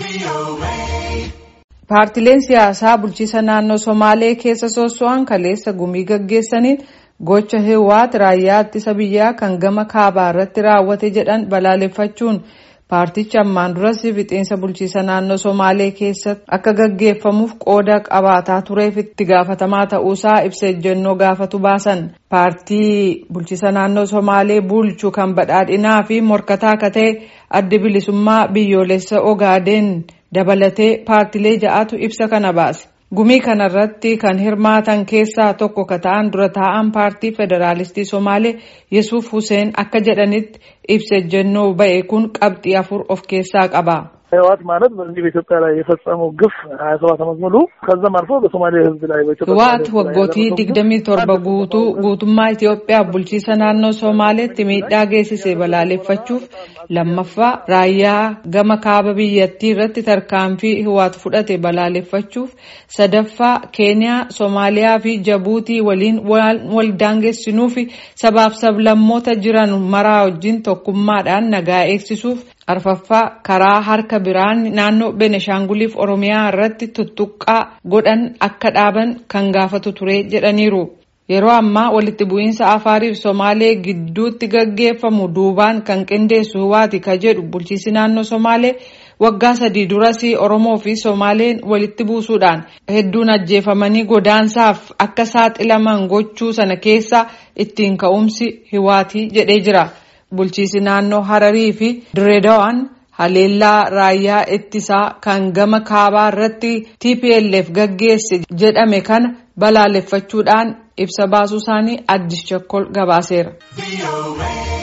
Paartileen siyaasaa bulchiisa naannoo Somaalee keessa sosso'an kaleessa gumii gaggeessaniin gocha Hiwaat raayyaa ittisa biyyaa kan gama kaabaa irratti raawwate jedhan balaaleffachuun paartichi ammaan duras fixeensa bulchiisa naannoo Somaalee keessatti akka gaggeeffamuuf qooda qabaataa tureef itti gaafatamaa ta'uusaa ibsa ejjennoo gaafatu baasan. Paartii bulchiisa naannoo Somaalee bulchu kan badhaadhinaa fi morkataa akka ta'e adda bilisummaa biyyoolessa Ogaadeen dabalatee paartilee ja'atu ibsa kana baase. Gumii kanarratti kan hirmaatan keessaa tokko ka ta'an dura taa'an paartii federaalistii Somaalee Yesuuf Huseen akka jedhanitti ibsa ejjennoo ba'e kun qabxii afur of keessaa qaba. ህወሓት ማለት በዚህ በኢትዮጵያ ላይ የፈጸመው ግፍ ሀያ ሰባት ዓመት ሙሉ ከዛም አልፎ በሶማሌ ሕዝብ ላይ ህወሓት waggootii digdamii torba guutuu guutummaa Itoophiyaa bulchiisa naannoo Somaaleetti miidhaa geessise balaaleffachuuf lammaffaa raayyaa gama kaaba biyyattii irratti tarkaanfii Hiwaat fudhate balaaleffachuuf sadaffaa Keeniyaa, Somaaliyaa fi Jabuutii waliin wal daangessinuu fi sabaaf sablammoota jiran maraa wajjin tokkummaadhaan nagaa eegsisuuf arfaffaa karaa harka biraan naannoo Beneshaanguliif Oromiyaa irratti tuttuqqaa godhan akka dhaaban kan gaafatu ture jedhaniiru. Yeroo ammaa walitti bu'iinsa Afaariif Somaalee gidduutti gaggeeffamu duubaan kan qindeessu Hiwaati ka jedhu bulchiisi naannoo Somaalee waggaa sadii duras Oromoo fi Somaaleen walitti buusuudhaan hedduun ajjeefamanii godaansaaf akka saaxilaman gochuu sana keessa ittiin ka'umsi Hiwaati jedhee jira. Bulchiisi naannoo Hararii fi Direedawaan haleellaa raayyaa ittisaa kan gama kaabaa irratti TPLF gaggeesse jedhame kana balaaleffachuudhaan ibsa baasuu isaanii addis chakkol gabaaseera.